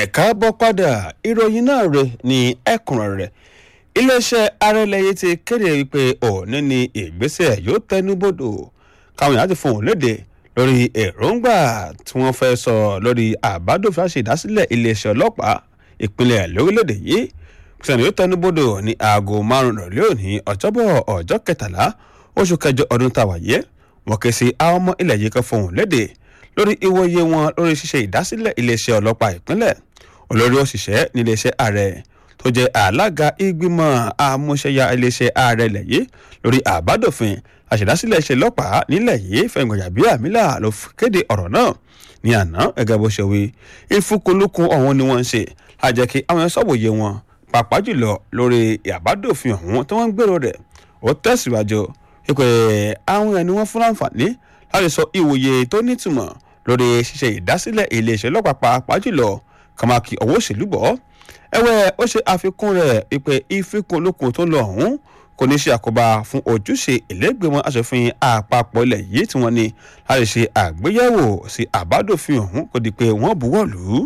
ẹ̀ka bọ́ padà ìròyìn náà rè ní ẹ̀kúnrẹ́rẹ́ iléeṣẹ́ arẹ́lẹ́yẹ ti kéde wípé òní ni ìgbésẹ̀ yóò tẹnubodò káwọn èèyàn ti fohùn léde lórí èròǹgbà tí wọ́n fẹ́ sọ lórí àbádòfin àṣèdásílẹ̀ iléeṣẹ́ ọlọ́pàá ìpínlẹ̀ lórílẹ̀‐èdè yìí sẹ́ni yóò tẹnubodò ní aago márùn-ún rọ̀lẹ́ òní ọjọ́bọ̀ ọjọ́ kẹtàlá oṣù kẹjọ ọdún tá a wà yé wọ́n ké sí àwọn ọmọ ilẹ̀ yìí kan fohùn léde lórí ìwòye wọn lórí ṣíṣe ìdásílẹ̀ iléeṣẹ́ ọlọ́pàá ìpínlẹ̀ olórí òṣìṣẹ́ níléeṣẹ́ ààrẹ tó jẹ́ alága ìgbìmọ̀ àmúṣẹ́yà iléeṣẹ́ ààrẹ ilẹ̀ yìí lórí àbádòfin àṣèdásílẹ̀ iṣẹ́ ọlọ́pàá nílẹ̀ yìí fẹ̀gbọ̀nyàbíàmílà ló kéde ọ̀rọ̀ náà ní àná gẹ́gẹ́ bó ṣe wí ìfúkúlùkùn ọ̀hún ni wọ́n ń ṣe àjẹ́ kí àwọn ẹ̀ sọ̀wòye wọn pàápàá jùlọ lórí àbádòfin ọ̀hún tí wọ́n ń gbèrò rẹ̀ ó tẹ̀síwájú pé àwọn ẹni wọ́n fún láǹfààní láti sọ ìwòye tó nítumọ̀ lórí ṣíṣe ìdásílẹ̀ iléeṣẹ́ ọlọ́pàá pàápàá jùlọ kàmákì ọwọ́ òṣèlú bọ̀ ẹ̀wẹ̀ ó ṣe àfikún rẹ̀ pé ìfikùnlukùn tó lọ ọ̀hún kò ní ṣe àkóbá fún ojúṣe ìlẹ́gbẹ̀mọ aṣòfin àpapọ̀ ilẹ̀ yìí tí wọ́n ní láti ṣe àgbéyẹ̀wò sí àbádòfin ọ̀hún kò di pé wọ́n buwọ́ lù ú.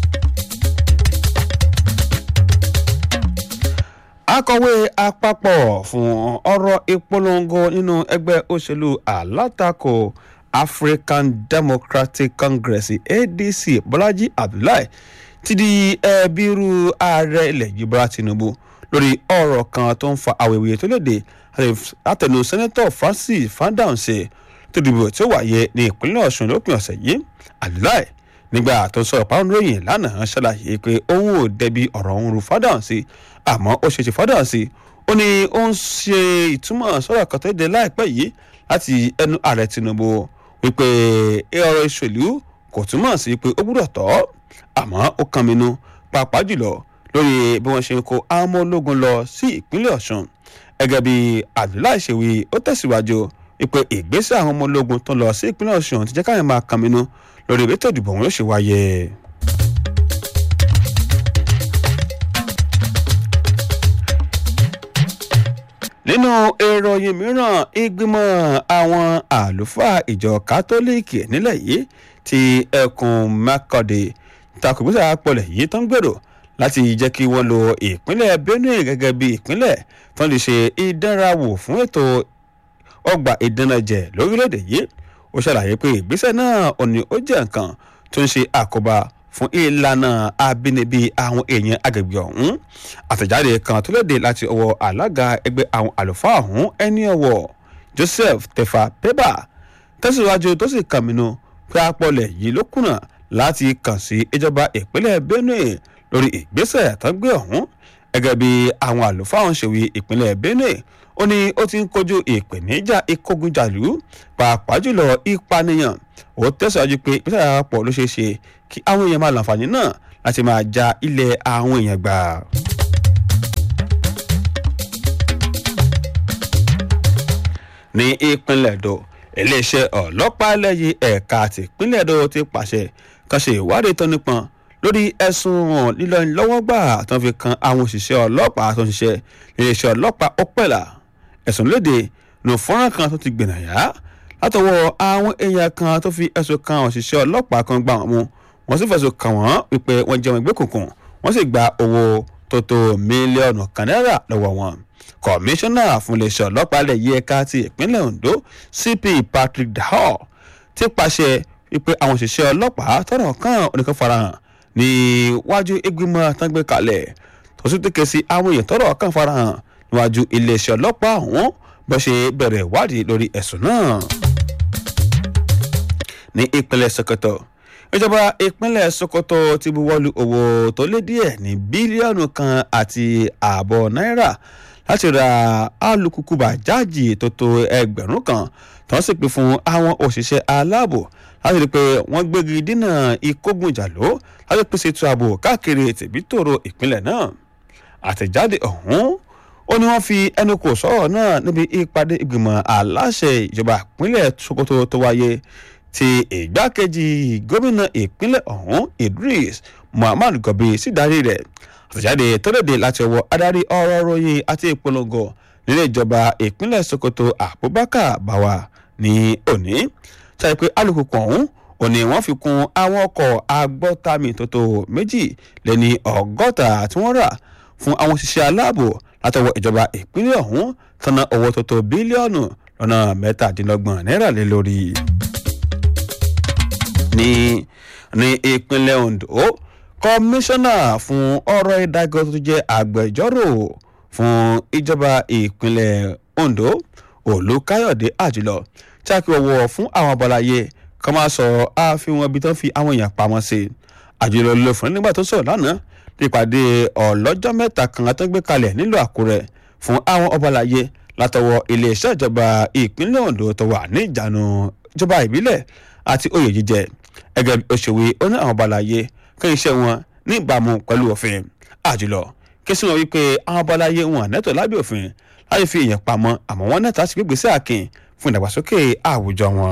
akọ̀wé àpapọ̀ fún ọ̀rọ̀ ìpolongo nínú ẹgbẹ́ òṣèlú alátakò african democratic congress adc bọ́lájí abdullahi ti di ẹbírú ààrẹ ilẹ̀ yìí bọ́lá tinubu lórí ọ̀rọ̀ kan tó ń fa awuyewuye tó léde látẹnu sẹ́nẹ́tọ̀ francis fandaunsè tó dìbò tí ó wáyé ní ìpínlẹ̀ ọ̀ṣun lópin ọ̀sẹ̀ yìí abdullahi nígbà tó ń sọ̀rọ̀ pàrọ̀ lóyìn lánàá ṣàlàyé pé òun ò dẹbi ọ̀rọ̀ òun ru fandaunsè àmọ́ ó ṣe ti fandaunsè ó ní ó ń ṣe ìtumọ̀ sọ̀rọ̀ kan tó dé láìpẹ́ yìí láti ẹnu ààrẹ tinubu wípé ọ̀rọ̀ ìṣèlú kò túmọ̀ sí pé ó gbúdọ̀ tọ́ àmọ́ ó kan mi nu pàápàá jùlọ lórí bí wọ́n ṣe ń kó àwọn ọmọ ológun lọ sí ìpínlẹ̀ ọ̀ṣun gẹ́gẹ́ bí abdullahi ṣèwé ó tẹ̀síwájú wípé ìgbésẹ̀ àwọn ọmọ ológun tó lọ sí ìpínlẹ̀ ọ̀ṣun ti jẹ́ káyọ̀ máa kan mi nu lórí ètò ìdìbò wọn yóò ṣe wáyé. nínú ìròyìn mìíràn ìgbìmọ̀ àwọn àlùfáà ìjọ kátólíìkì nílẹ̀ yìí ti ẹkùn makọ́dé takùgbésà pọ̀lẹ̀ yìí tó ń gbèrò láti jẹ́ kí wọ́n lo ìpínlẹ̀ benue gẹ́gẹ́ bí ìpínlẹ̀ tó ń lè ṣe ìdánrawò fún ètò ọgbà ìdánajẹ lórílẹ̀‐èdè yìí ó ṣàlàyé pé ìgbésẹ̀ náà ò ní ó jẹ́ nǹkan tó ń ṣe àkóbá fún ìlànà abínibí àwọn èèyàn agbègbè ọ̀hún àtẹ̀jáde kan tó léde láti ọwọ́ alága ẹgbẹ́ àwọn àlùfáà ọ̀hún ẹni ọwọ́ joseph tefa peba tẹ̀síwájú tó sì kàmínú pé apọ̀lẹ̀ yìí ló kùnà láti kàn sí ìjọba ìpínlẹ̀ benue lórí ìgbésẹ̀ tó gbé ọ̀hún gẹ́gẹ́ bí àwọn àlùfáà ọ̀hún ṣèwé ìpínlẹ̀ benue ó ní ó ti ń kojú ìpèníjà ìkógunjàlú pàápàá jùlọ ìpànìyàn ó tẹ̀síwájú pé ìpínlẹ̀ àpapọ̀ ló ṣeé ṣe kí àwọn èèyàn máa láǹfààní náà láti máa ja ilẹ̀ àwọn èèyàn gbà. ní ìpínlẹ̀ èdò iléeṣẹ́ ọlọ́pàá lẹ́yìn ẹ̀ka tìpínlẹ̀ èdò ti pàṣẹ kan ṣe ìwádìí tó nípọn lórí ẹ̀sùn lílọ lọ́wọ́gbà tó ń fi kan àwọn òṣìṣẹ́ ọlọ́pàá tó ń ṣiṣẹ́ iléeṣẹ́ ọlọ́pàá ọpẹ́là ẹ̀sùn léde nù fọ́nrán kan tó ti gbìnàyà látọwọ́ àwọn èèyàn kan tó fi ẹ̀sùn kan òṣìṣẹ́ ọlọ́pàá kan gbà wọ́n mú wọ́n sì fẹ̀sùn kàn wọ́n wípé wọ́n jẹun ìgbé kùnkùn wọ́n sì gba owó tó tó mílíọ̀nù kan náírà lọ́wọ́ wọn. kọmíṣánná fún iléeṣẹ́ ọlọ́pàá ilẹ̀ yìí ẹ̀ka ti ìpínlẹ̀ ondo cp patrick dahal ti pàṣẹ wípé àwọn òṣìṣẹ́ ọlọ́pàá tọrọ kan oníkan farahàn níwájú ìgbìmọ̀ àtàgbé kalẹ̀ tó sì tẹ̀kẹ́ sí àwọn èèyàn tọrọ kan farahàn níwájú iléeṣẹ́ ọlọ́pàá ọ̀hún bó ṣe bẹ̀rẹ̀ ìwádìí lórí ẹ̀sùn náà. ní ìpínlẹ̀ sokoto ìjọba ìpínlẹ̀ sokoto ti buwọ́lu owó tó lé díẹ̀ ní bílíọ̀nù kan àti ààbọ̀ náírà láti ra alùpùpù bàjáàjì tó tó ẹgbẹ̀rún kan tó ń sì pín fún àwọn òṣìṣẹ́ aláàbò láti rí i pé wọ́n gbégi dínà ìkógunjàló láti pèsè ètò ààbò káàkiri tìbítòrò ìpínlẹ̀ náà àtẹ̀jáde ọ̀hún ó ní wọ́n fi ẹnu kò sọ̀rọ̀ náà níbi ìpàdé ìgbìmọ̀ aláṣẹ ìjọba ìpínlẹ̀ sokoto tó wáyé ti ìgbákejì gómìnà ìpínlẹ̀ ọ̀hún idris muhammad gobi sì darí rẹ̀ àtẹ̀jáde tó léde láti ọwọ́ adarí ọ̀rọ̀ ròyìn àti ìpolongo nílé ìjọba ìpínlẹ̀ sokoto abubakar bawa ní òní ṣáà pé alùpùpù ọ̀hún ó ní wọ́n fi kún àwọn ọkọ̀ agbọ́tàmì tó tó méjì lẹ́ni ọgọ́ta tí wọ́n rà fún àwọn òṣìṣẹ́ aláàbò látọwọ́ ìjọba ìpínlẹ̀ ọ̀hún tọ́nà owó tó tó bílíọ̀nù lọ́nà mẹ́tàdínlọ́gbọ̀n náírà lé lórí. ní ní ìpínlẹ̀ ondo kọmíṣánná fún ọ̀rọ̀ ìdájọ́ tó jẹ́ agbẹjọ́rò fún ìjọba ìpínlẹ̀ ondo olùkáyọ̀dé àjùlọ tí a kì wọ́wọ́ fún àwọn abọ́láyé kọ́ máa sọ àfihàn ibi tó ń fi àwọn èèyàn pamọ́ sí àjùlọ ló fún nígbà tó sọ̀rọ̀ lánàá nípàdé ọlọ́jọ́ mẹ́ta kan tó gbé kalẹ̀ nílùú àkúrẹ́ fún àwọn ọbalayé látọwọ́ iléeṣẹ́ ìjọba ìpínlẹ̀ ondo tó wà ní ìjánu ìjọba ìbílẹ̀ àti oyè jíjẹ ẹgẹ́ bí òṣèwé ó ní àwọn ọbalayé kí iṣẹ́ wọn ní ìbámu pẹ̀lú òfin àjùlọ kí sí wọn wípé àwọn ọbalayé wọn nẹ́tọ̀ lábẹ́ òfin láti fi èèyàn pamọ́ àmọ́ wọn nẹ́tọ̀ láti gbégbèsè àkìn fún ìdàgbàsókè àwùjọ wọn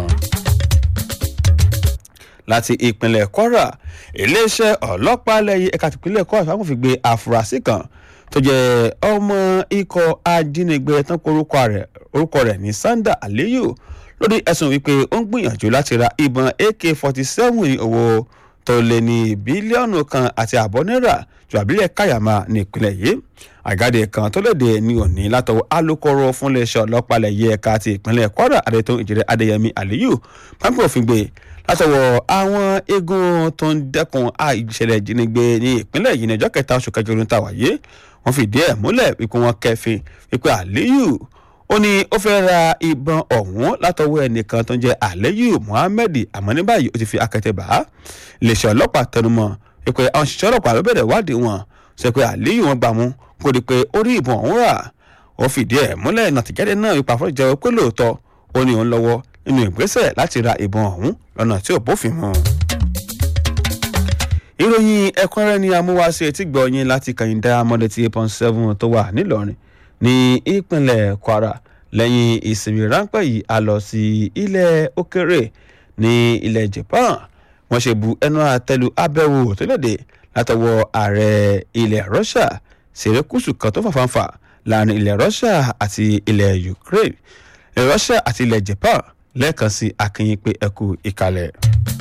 láti ìpínlẹ̀ kwara iléeṣẹ́ ọlọ́pàá lẹ́yìn ẹ̀ka tìpínlẹ̀ kwara fáwọn fi gbé àfúrásì kan tó jẹ́ ọmọ ikọ̀ ajínigbé tán kó orúkọ rẹ̀ ní sanda aliyu lórí ẹ̀sùn wípé ó ń gbìyànjú láti ra ìbọn ak forty seven ní owó tó lé ní bílíọ̀nù kan àti àbọ̀ náírà ju àbílẹ̀ káyàmá ní ìpínlẹ̀ yìí àgáde kan tó léde ní òní látọwọ́ alūkkóró fún iléeṣẹ́ ọlọ́pàá lẹ́yìn ẹ̀ka ti ìpínlẹ̀ kwara adétún ìjìrẹ́ adéyẹmí aliyu pápẹ́ òfin gbé látọwọ́ àwọn eégún tó ń dẹ́kun àìṣẹ̀lẹ̀ ìjínigbé ní ìpínlẹ̀ yìí ní ọjọ́ kẹta oṣù kẹjọ ọdún tàwa yìí wọ́n fìdí ẹ̀ múlẹ̀ wípé wọ́n kẹfin wípé àlíyù ó ní ó fẹ́ ra ìbọn ọ̀hún látọwọ́ ẹnìkan tó ń jẹ́ àlíyù muhammed àmọ́ ní báyìí ó ti fi akẹ́tẹ̀ bá iléeṣẹ́ ọlọ́pàá tẹnumọ́ wípé àwọn òṣìṣẹ́ ọlọ́pàá ló bẹ̀rẹ̀ wádìí wọn sọ pé àlíyù wọn gbà mú kó di pé ó rí ìbọn ọ̀hún rà ó fìdí ẹ̀ múlẹ̀ nàtìjáde náà wípé àfọ́jẹ́ pé lóòótọ́ ó ní òun lọ́wọ́ nínú ìgbésẹ̀ láti ra ìbọn ọ̀hún lọ́nà tí ò bófin mu. ìròyìn ẹ̀kúnrẹ́rẹ́ ni amúwáṣe etí gbọ̀ọ́yìn láti kàyìn diamond eight eight point seven tó wà nílọrin ní ìpínlẹ̀ kwara lẹ́yìn ìsinmi ráńpẹ́ yìí a lọ sí ilẹ̀ òkèrè ní ilẹ̀ japan wọ́n ṣe bu ẹnu àtẹ́lu abẹ́wò tó léde látọwọ́ ààrẹ ilẹ̀ russia sèrèkùsù kan tó fàfàǹfà láàrin ilẹ̀ russia àti ilẹ̀ ukraine ilẹ̀ russia àti ilẹ̀ japan lẹ́ẹ̀kan sí akínyìn pé ẹkú ìkàlẹ̀.